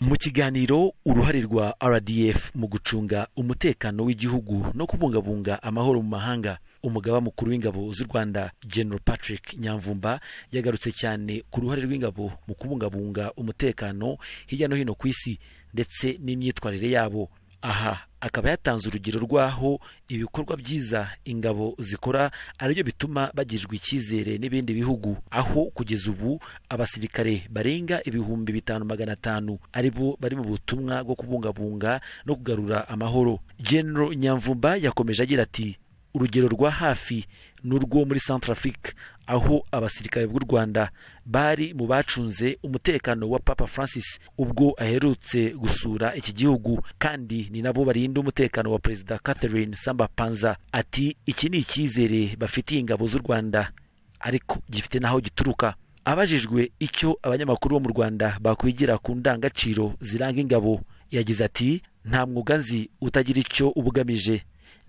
mu kiganiro uruhare rwa rdf mu gucunga umutekano w'igihugu no kubungabunga amahoro mu mahanga umugaba mukuru w'ingabo z'u rwanda general patrick nyamvumba yagarutse cyane ku ruhare rw'ingabo mu kubungabunga umutekano hirya no hino ku isi ndetse n'imyitwarire yabo aha akaba yatanze urugero rw'aho ibikorwa byiza ingabo zikora aribyo bituma bagirirwa icyizere n'ibindi bihugu aho kugeza ubu abasirikare barenga ibihumbi bitanu magana atanu aribo bari mu butumwa bwo kubungabunga no kugarura amahoro General nyamvumba yakomeje agira ati urugero rwa hafi ni urwo muri Centrafrique aho abasirikare b'u Rwanda bari mu bacunze umutekano wa Papa Francis ubwo aherutse gusura iki gihugu kandi ni nabo barinda umutekano wa Perezida Catherine Samba Panza ati iki ni icyizere bafitiye ingabo z'u Rwanda ariko gifite n'aho gituruka abajijwe icyo abanyamakuru bo mu Rwanda bakwigira ku ndangagaciro ziranga ingabo yagize ati nta mwuga nzi utagira icyo ubugamije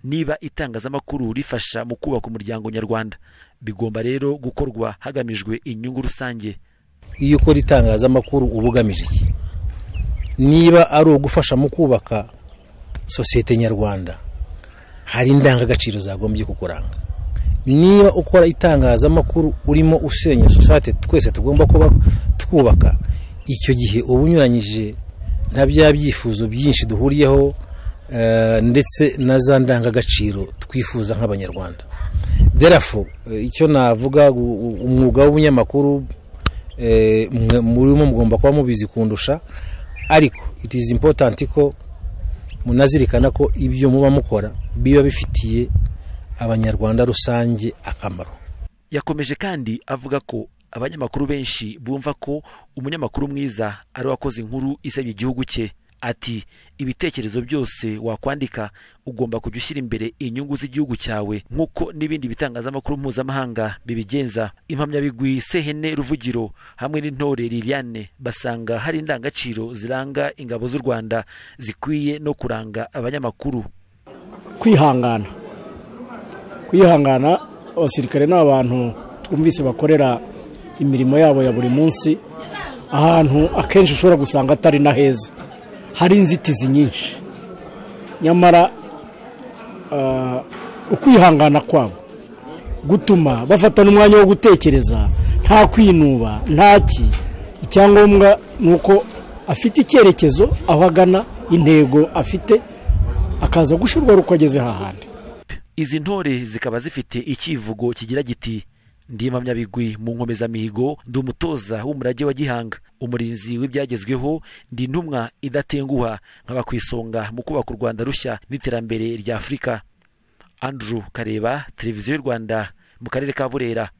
niba itangazamakuru rifasha mu kubaka umuryango nyarwanda bigomba rero gukorwa hagamijwe inyungu rusange iyo ukora itangazamakuru uba ugamije iki niba ari ugufasha mu kubaka sosiyete nyarwanda hari indangagaciro zagombye kukuranga niba ukora itangazamakuru urimo usenya sosiyete twese tugomba kuba twubaka icyo gihe uba unyuranyije na bya byifuzo byinshi duhuriyeho ndetse na za ndangagaciro twifuza nk'abanyarwanda derafu icyo navuga umwuga w'ubunyamakuru murimo mugomba kuba mubizi kundusha ariko it is important ko munazirikana ko ibyo muba mukora biba bifitiye abanyarwanda rusange akamaro yakomeje kandi avuga ko abanyamakuru benshi bumva ko umunyamakuru mwiza ari wakoze inkuru isebya igihugu cye ati ibitekerezo byose wakwandika ugomba kujya ushyira imbere inyungu z'igihugu cyawe nk'uko n'ibindi bitangazamakuru mpuzamahanga bibigenza impamyabigwi sehene ruvugiro hamwe n'intore liliane basanga hari indangagaciro ziranga ingabo z'u rwanda zikwiye no kuranga abanyamakuru kwihangana kwihangana abasirikare ni abantu twumvise bakorera imirimo yabo ya buri munsi ahantu akenshi ushobora gusanga atari na heza hari inzitizi nyinshi nyamara ukwihangana kwabo gutuma bafatana umwanya wo gutekereza nta kwinuba ntaki icyangombwa ni uko afite icyerekezo aho agana intego afite akaza gushyirwaho uko ageze hahandi izi ntore zikaba zifite icyivugo kigira giti ndi impamyabigwi mu nkomezamihigo ndi umutoza w'umurage wa gihanga umurinzi w'ibyagezweho ndi intumwa idatenguha nkaba ku isonga mu kubaka u rwanda rushya n'iterambere rya afurika andrew kareba televiziyo y'u rwanda mu karere ka burera